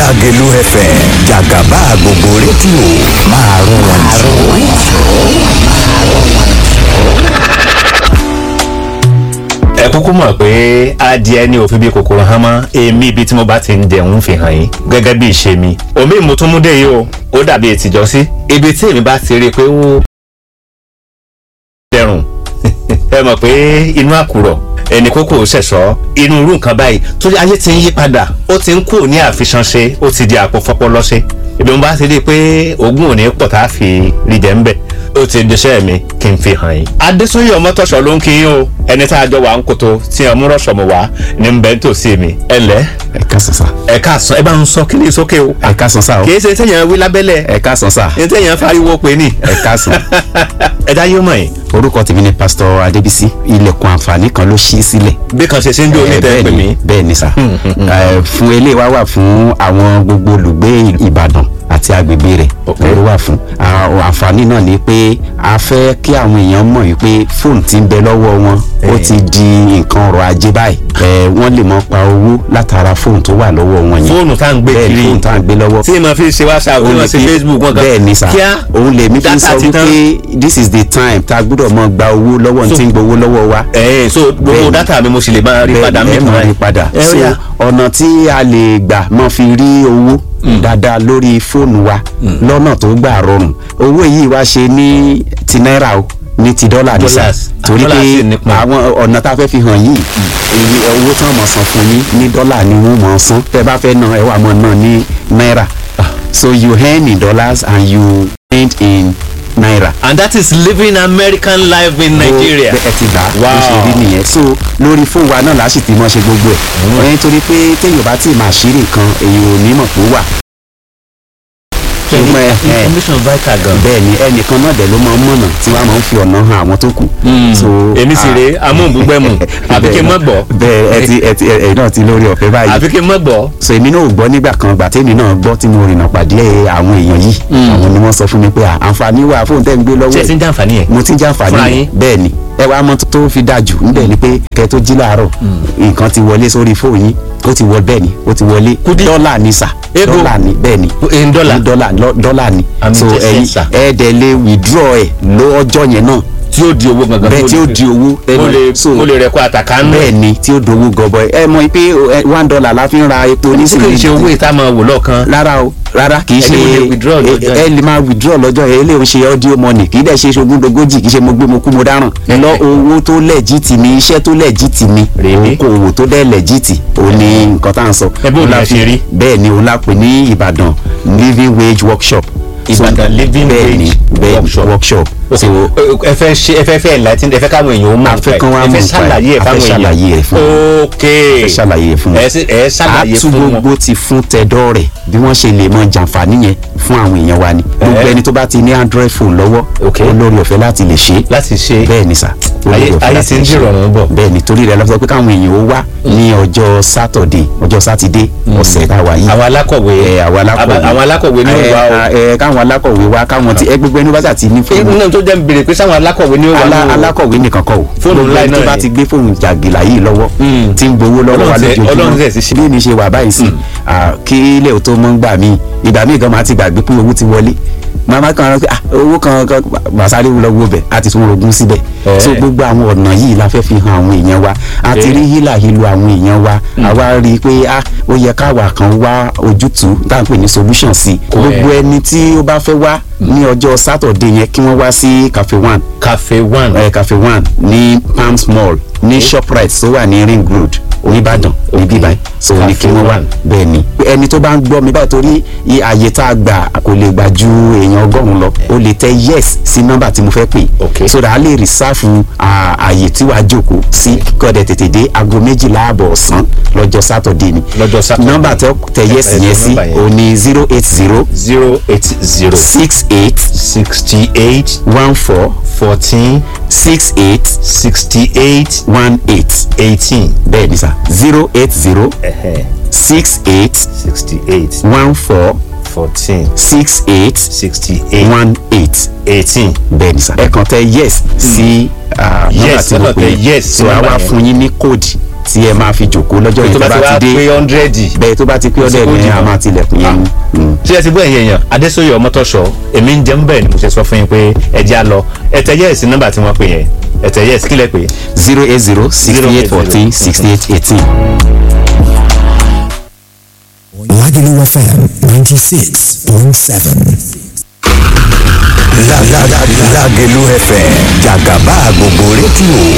Lágelú FM jàgàbá gbogbo rédíò máa rún wọn ẹ kúkú mọ̀ pé adìẹ ní òfin bíi kòkòrò hàn mọ́ èmi ibi tí mo bá ti ń jẹun fi hàn yín gẹ́gẹ́ bí ìṣe mi omi mo tún mú dé yìí o ó dàbí ètìjọ́ sí ibi tí èmi bá ti rí i pé ó dẹrùn ẹ mọ̀ pé inú àkùrọ̀ ẹnì kókó ṣẹ̀ṣọ́ inú irú nǹkan báyìí torí ayé ti ń yí padà ó ti ń kú ní àfiṣanṣe ó ti di àpò fọpọlọṣe ibi mo bá ti rí i pé ogún òní pọ̀ tá a fi rí jẹ́ ń bẹ̀ ó ti diṣẹ́ mi kí n fi hàn yín. adésúnyè ọmọtọ̀ṣọ́ ló ń kí yín o ẹni tá a jọ wà ń koto tí ọmú rọ̀ṣọ̀ mọ̀ wá ní bẹ́ẹ̀ tó sí mi. ẹ lẹ́ ẹ káàsán sá. ẹ káàsán ẹ bá ń sọ kíní sókè o. ẹ káàsán sá o. kì í ṣe téèyàn wí lábẹ́lẹ̀ ẹ káàsán sá. ní téèyàn fariwo pé ní. ẹ káàsán. ẹ dá yóò mọ̀ yín. orúkọ tèmi ni pásítọ̀ adébísí ilẹ̀kùn àǹfààní kan ló ṣí sílẹ̀. bí kan ṣe ṣe ń jó ní tẹ́ pè mí. bẹ́ẹ̀ ni sá. Ẹ, fún eléyìí wá wà fún àwọn gbogbo olùgbé ìbàdàn àti agbègbè rẹ̀ Ok. ló wà fún. À- àǹfààní náà ni pé a fẹ́ kí àwọn èèyàn mọ̀ wípé fóònù ti ń bẹ lọ́wọ́ wọn ó Eh. ti di nǹkan ọrọ̀ ajé báyìí. Ẹ, wọ́n lè mọ pa owó látara fóònù tó wà lọ́wọ́ wọn yẹn. fóònù tá à ń gbé bẹ́ẹ̀ ni kiri fóònù tá à ń gbé lọ́wọ́ tí mo fi ṣe whatsapp tí mo ṣe facebook wọn kan bẹ́ẹ̀ ni sà kíá òun lèmi fi ń data sọ ti tán. wípé this is the time tá a gbọ́dọ̀ mọ gba owó lọ́wọ́ ní tí ń gbowó lọ́wọ́ wa. ẹ so gbogbo Bẹ́ẹ̀ni. data mi mo sì lè máa rí padà bẹ́ẹ̀ mi ẹ mọ̀ rí padà ẹ so ó yá. ọ̀nà tí a lè gbà mọ́ fi rí owó dáadáa lórí fóònù wa lọ́nà tó gbà rọrùn owó yìí wá ṣe ní ti náírà o ní ti dọ́là ní sà Dollars. torí Dollars sì pé nípọn. àwọn ọ̀nà tá a fẹ́ fi hàn yìí èyí owó tí wọ́n mọ̀ san fún yín ní dọ́là ni wọ́n mọ̀ san tẹ́ bá fẹ́ ná ẹ wà mọ̀ náà ní náírà so you earn in dollars and you spend in naira and that is living american life in nigeria ẹ ti gbà Wow. bó ṣe rí nìyẹn so lórí fóònù wa náà láti ti mọ ṣe gbogbo ẹ nítorí pé téèyàn bá tí ì máa ṣírí nǹkan èyí ò ní mọ̀ tó wà. ṣùgbọ́n ẹ ẹ information vital gan. bẹ́ẹ̀ ni ẹnìkan náà dẹ̀ ló máa ń mọ̀nà tí wọ́n máa ń fi ọ̀nà hàn àwọn tó kù. so èmi sì ah, rèé amóhùnbúgbẹ́mù àfi kí n mọ̀ gbọ́ bẹ́ẹ̀ ẹ ti ẹ ti ẹ náà ti lórí ọ̀fẹ́ báyìí àfi kí n mọ̀ gbọ́. so èmi náà ò gbọ́ nígbà kan gbà tèmi náà gbọ́ tí mo rìnnà pàdé àwọn èèyàn yìí àwọn ni wọ́n sọ fún mi pé à, àǹfààní wà fóun tẹ́ ń gbé lọ́wọ́ ṣé ẹ ẹ̀ ti ń jàǹfààní yẹn. mo ti ń jàǹfààní Fúnra yẹn yín? bẹ́ẹ̀ ni ẹ wá mọ tó fi dáa jù níbẹ̀ ni pé kẹ tó jí láàárọ̀ nǹkan ti wọlé sórí fóònù yín ó ti wọ bẹ́ẹ̀ ni ó ti wọlé Kúdí. dọ́là ni sà Ego. dọ́là ni bẹ́ẹ̀ ni in dollar? Ní dọ́là lọ- dọ́là ni Àmì so jẹ́ ẹ̀yin sẹ́ńsà. ẹ dẹ̀ lè withdraw ẹ̀ lọ́jọ́ yẹn náà tí ó di owó gangan. bẹ́ẹ̀ tí ó di owó mo lè so mo lè rẹ̀ kó àtàkà ń bẹ́ẹ̀ ni tí ó dowó gọbọi ẹ mọ̀ pé ẹ, one dollar la fi ń ra epo ní sì kì í ṣe owó nísìnyí ìta máa wò lọ́ọ̀kan. rárá o rárá kì í ṣe Ẹni mo lè withdraw lọ́jọ́ ẹ- ẹ lè máa withdraw lọ́jọ́ yẹn eléyìí ń ṣe audio money kì í dẹ̀ ṣe ṣogúndogójì kì í ṣe mo gbé mo kú mo dáràn lọ owó tó lẹ́jìtì ni iṣẹ́ tó lẹ́jìtì ni Really? okòwò tó dẹ̀ lẹ́jìtì òun ni nǹkan tá à ń sọ. Ẹ bó Òun ni la ẹ fi- ṣe rí? bẹ́ẹ̀ ni òun la pè ní Ìbàdàn living wage workshop. So, Ìbàdàn living bẹ́ẹ̀ ni, wage bẹ́ẹ̀ ni, workshop. workshop. so ẹ fẹ́ ṣe ẹ fẹ́ fẹ́ enlighten ẹ fẹ́ káwọn èèyàn ó mọ̀ A fẹ́ kán wá ẹ mọ̀ fẹ́ nípa ẹ̀. ṣàlàyé ẹ̀ A fẹ́ fáwọn èèyàn. ṣàlàyé ẹ̀ fún wọn. ok ẹ ṣàlàyé fún wọn. ẹ sì- ẹ ṣàlàyé àtú fún wọn. gbogbo ti fún tẹ̀dọ́ rẹ̀ bí wọ́n ṣe lè mọ jàǹfààní yẹn fún àwọn èèyàn wa ni gbogbo Eh. ẹni tó bá ti ní android phone lọ́wọ́ Ok. olórí ọ̀fẹ́ láti lè ṣe é láti ṣe bẹ́ẹ̀ ni sà olórí Ayé- ọ̀fẹ́ ayé láti ti ń lè ṣe é. dìrọ̀rùn bọ̀. bẹ́ẹ̀ ni torí rẹ̀ lọ́sọ pé káwọn èèyàn ó wá ní ọjọ́ sátọ̀dé ọjọ́ sátidé ọ̀sẹ̀ táwa yìí àwọn alákọ̀wé ẹ àwọn alákọ̀wé Aba- àwọn alákọ̀wé ní ẹ, ìwà o ẹ, káwọn alákọ̀wé wá káwọn ti ẹ gbogbo ẹni bá sà ti ní fóònù inú náà tó jẹ́ ń béèrè pé sáwọn alákọ̀wé ní ó wà Alá- ní o. alákọ̀wé nìkan kọ́ o Fóònù Gbogbo ńlá ẹni tó náà bá ni. ti gbé fóònù jàgìlà yìí lọ́wọ́ Mm. tí ń gbowó lọ́wọ́ wa Ọlọ́run tẹ- Ọlọ́run tẹ̀ sí ṣe. lójoojúmọ́ bí mi ṣe wà báyìí sí ah, kí ilé ò tó mọ́ ń gbà mí ìgbà míì gan máa ti gbàgbé pé owó ti wọlé màmá kan rán pé ah, owó kan kan màsáré lọ wo bẹ̀ á ti tún rogún síbẹ̀ Eh. so gbogbo àwọn ọ̀nà yìí la fẹ́ fi hàn àwọn èèyàn wa a ti Eh. rí hílà hílo àwọn èèyàn wa àwa rí i pé ah, ó yẹ káwa kan wá ojútùú tá à ń pè ní solution sí i Correct. gbogbo ẹni tí ó bá fẹ́ wá ní ọjọ́ sátọ̀dé yẹn kí wọ́n wá sí cafe one cafe one ẹ cafe one ní palms mall ní shoprite tó wà ní ring road oníbàdàn níbí báyìí so ní kí Cafe wọ́n wá One. bẹ́ẹ̀ ni ẹni tó bá ń gbọ́ mi báyìí torí i- àyè tá a gbà kò lè gbà ju èèyàn ọgọ́rùn-ún lọ o lè tẹ yes sí nọ́mbà tí mo fẹ́ pè Okay. so that a lè rìsáàfù àyè tí wàá jókòó sí kọ́dẹ̀ tètè dé aago méjìlá àbọ̀ ọ̀sán lọ́jọ́ sátọ̀dé ni Lọ́jọ́ Saturday. nọ́mbà tó tẹ yes Ẹ- ẹ yẹn sọ sí nọ́mbà yẹn. o ní zero eight zero zero eight zero six eight sixty eight one four fourteen six eight sixty eight one eight eighteen bẹ́ẹ̀ ni sà zero eight zero six eight sixty eight one four fourteen six eight sixty eight one eight eighteen. bẹ́ẹ̀ ni sà ẹ kàn tẹ yes sí ah, nọ́mbà Yes, tí mo ẹ kàn pè tẹ é yes sí so a nọ́mbà wá yẹn. fún yín ní kóòdì tí ẹ máa fi jòkó lọ́jọ́ tó yẹn tó bá ti bá wá ti dé pé hundred bẹ́ẹ̀ tó bá ti pé kò sí ọ̀dẹ̀ kó yẹn jìnnà. a máa tilẹ̀kùn yẹn ni. Mm. ṣé ẹ ti gbọ́ ẹ̀yìn èèyàn adésòye ọmọtọ́ṣọ èmi ń jẹun bẹ́ẹ̀ ni mo ṣe sọ fún yín pé ẹ jẹ́ á lọ ẹ̀tẹ̀ yẹ́ẹ̀sì nọ́mbà tí wọ́n pè yẹn ẹ̀tẹ̀ yẹ́ẹ̀sì kílẹ̀ pé zero eight zero sixty eight fourteen sixty eight eighteen. Lagelu FM 96.7. La la la Lagelu FM Jagaba gbogbo rédíò